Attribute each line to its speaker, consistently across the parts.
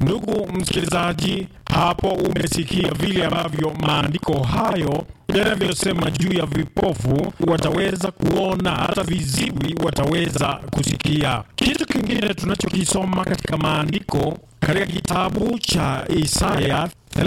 Speaker 1: Ndugu msikilizaji, hapo umesikia vile ambavyo maandiko hayo yanavyosema juu ya vipofu wataweza kuona, hata viziwi wataweza kusikia. Kitu kingine tunachokisoma katika maandiko katika kitabu cha Isaya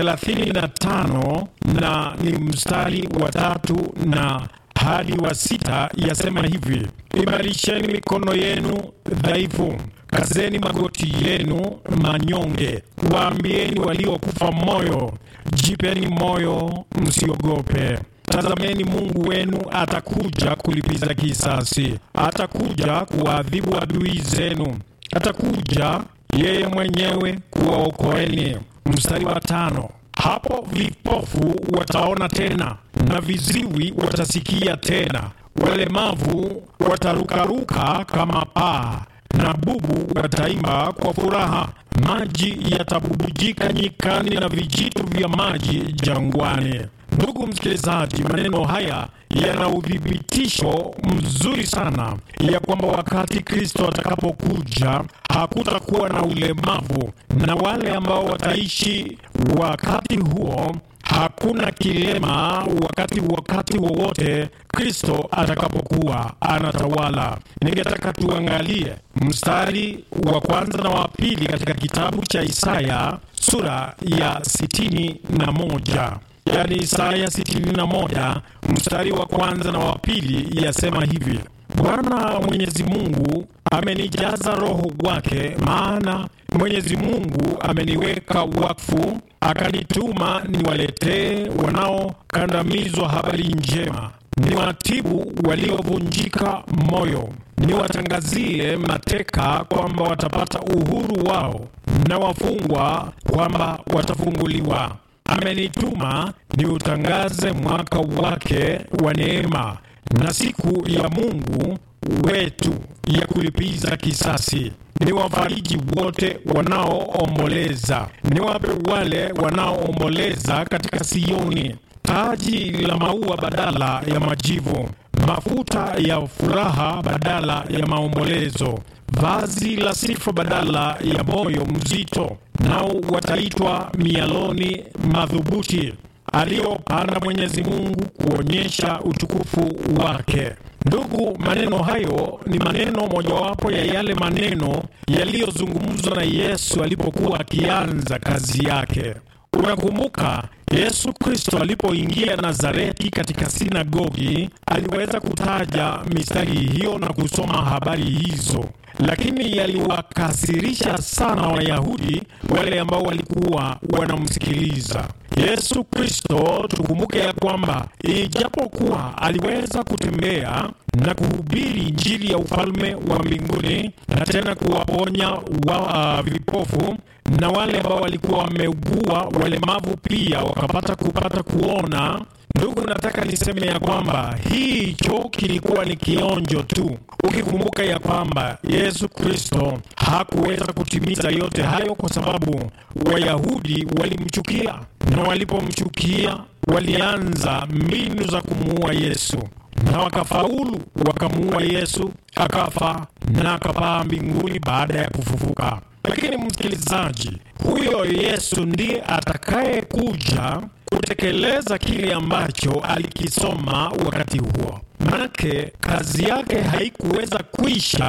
Speaker 1: 35 na ni mstari wa tatu na hadi wa sita yasema hivi: imarisheni mikono yenu dhaifu, kazeni magoti yenu manyonge, waambieni waliokufa moyo, jipeni moyo, msiogope. Tazameni, Mungu wenu atakuja kulipiza kisasi, atakuja kuwaadhibu adui zenu, atakuja yeye mwenyewe kuwaokoeni. Mstari wa tano hapo vipofu wataona tena na viziwi watasikia tena, walemavu watarukaruka kama paa na bubu wataimba kwa furaha. Maji yatabubujika nyikani na vijito vya maji jangwani. Ndugu msikilizaji, maneno haya yana uthibitisho mzuri sana ya kwamba wakati Kristo atakapokuja hakutakuwa na ulemavu, na wale ambao wataishi wakati huo hakuna kilema wakati wakati wowote Kristo atakapokuwa anatawala. Ningetaka tuangalie mstari wa kwanza na wa pili katika kitabu cha Isaya sura ya sitini na moja yaani Isaya sitini na moja mstari wa kwanza na wa pili yasema hivi: Bwana Mwenyezi Mungu amenijaza Roho wake, maana Mwenyezi Mungu ameniweka wakfu, akanituma niwaletee wanaokandamizwa habari njema, niwatibu waliovunjika moyo, niwatangazie mateka kwamba watapata uhuru wao, na wafungwa kwamba watafunguliwa. Amenituma niutangaze mwaka wake wa neema na siku ya Mungu wetu ya kulipiza kisasi. Niwafariji wote wanaoomboleza, niwape wale wanaoomboleza katika Sioni taji la maua badala ya majivu, mafuta ya furaha badala ya maombolezo, vazi la sifa badala ya moyo mzito, nao wataitwa mialoni madhubuti aliyopanda Mwenyezi Mungu kuonyesha utukufu wake. Ndugu, maneno hayo ni maneno mojawapo ya yale maneno yaliyozungumzwa na Yesu alipokuwa akianza kazi yake. Unakumbuka Yesu Kristo alipoingia Nazareti katika sinagogi, aliweza kutaja mistari hiyo na kusoma habari hizo, lakini yaliwakasirisha sana Wayahudi wale ambao walikuwa wanamsikiliza Yesu Kristo. Tukumbuke ya kwamba ijapokuwa aliweza kutembea na kuhubiri Injili ya ufalme wa mbinguni na tena kuwaponya wa, uh, vipofu na wale ambao walikuwa wameugua, walemavu pia wakapata kupata kuona. Ndugu, nataka niseme ya kwamba hicho kilikuwa ni kionjo tu, ukikumbuka ya kwamba Yesu Kristo hakuweza kutimiza yote hayo kwa sababu Wayahudi walimchukia, na walipomchukia walianza mbinu za kumuua Yesu na wakafaulu, wakamuua Yesu, akafa na akapaa mbinguni baada ya kufufuka. Lakini msikilizaji, huyo Yesu ndiye atakayekuja kutekeleza kile ambacho alikisoma wakati huo, manake kazi yake haikuweza kuisha